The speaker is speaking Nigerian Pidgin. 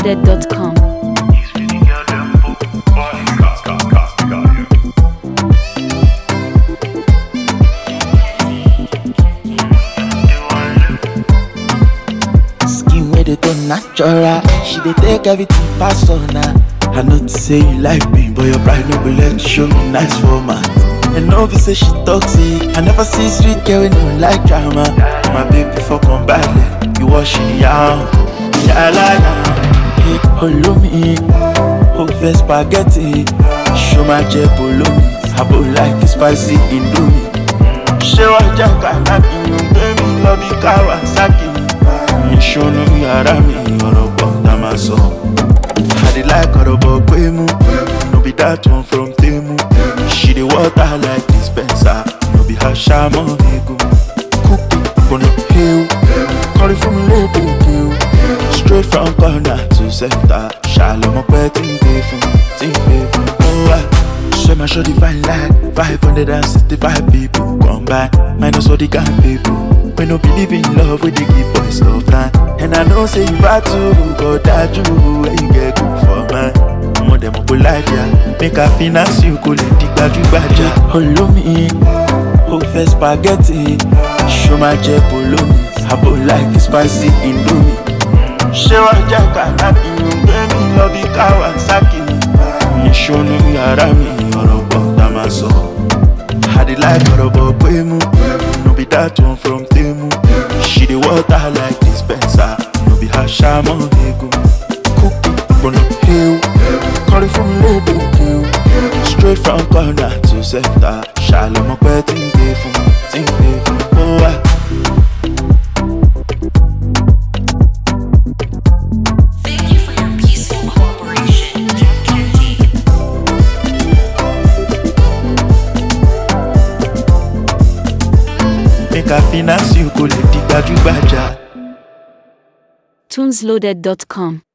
tunesloaded.com. Skin where they turn natural. She dey take everything personal. I know to say you like me, but your pride no go let you show me nice format. And no be say she toxic. I never see sweet girl when you like drama. My baby for come back, you wash it out. Yeah, I like Hey, follow me. Oh, first spaghetti. Show my jet below me. Abo like it spicy indomie. ṣé wàá jẹ́ kàlábì ń gbé mi lọ bí kawasaki ìṣòro yàrá mi ọ̀rọ̀ pọ̀ tá a máa sọ. I dey like ọ̀rọ̀ bọ̀ pé mú no be that one from Temu. She dey water like dispenser no be her ṣamọ́ egun. Kúkú kùnà hew kọrin fún mi lédè hew. Straight from corner to center ṣàlẹ̀ mọ́ pẹ́ tí ń gbé fún tí ń gbé fún. Ó wà. Share my show the fine line 565 people come by Minus all the kind people We no believe in love We dey give boys love time And I know say you bad too But that you Where you get good for man Mo dem go like ya Make I finance you Go let the gbaju-gbaja Follow me O fẹ́ spaghetti Show my jet below me Abo like spicy indomie ṣé wàá jẹ́ kàlábì ń gbé mi lọ bí kawasaki ìṣòro yàrá mi ọ̀rọ̀ pọ̀ tá a máa sọ. I dey like ọ̀rọ̀ bọ̀ pé mú no be that one from Temu. She dey water like dispenser no be her ṣamọ́ egun. Kúkú gbọ̀nà hew kọrin fún mi lédè hew. Straight from corner to center ṣàlẹ̀ mọ́ pẹ́ tí ń gbé fún tí ń gbé fún ó wà. Thank you for your peaceful cooperation, Jeff Kennedy. Make I finance you kò lè di gbajúgbajà. tunesloaded.com.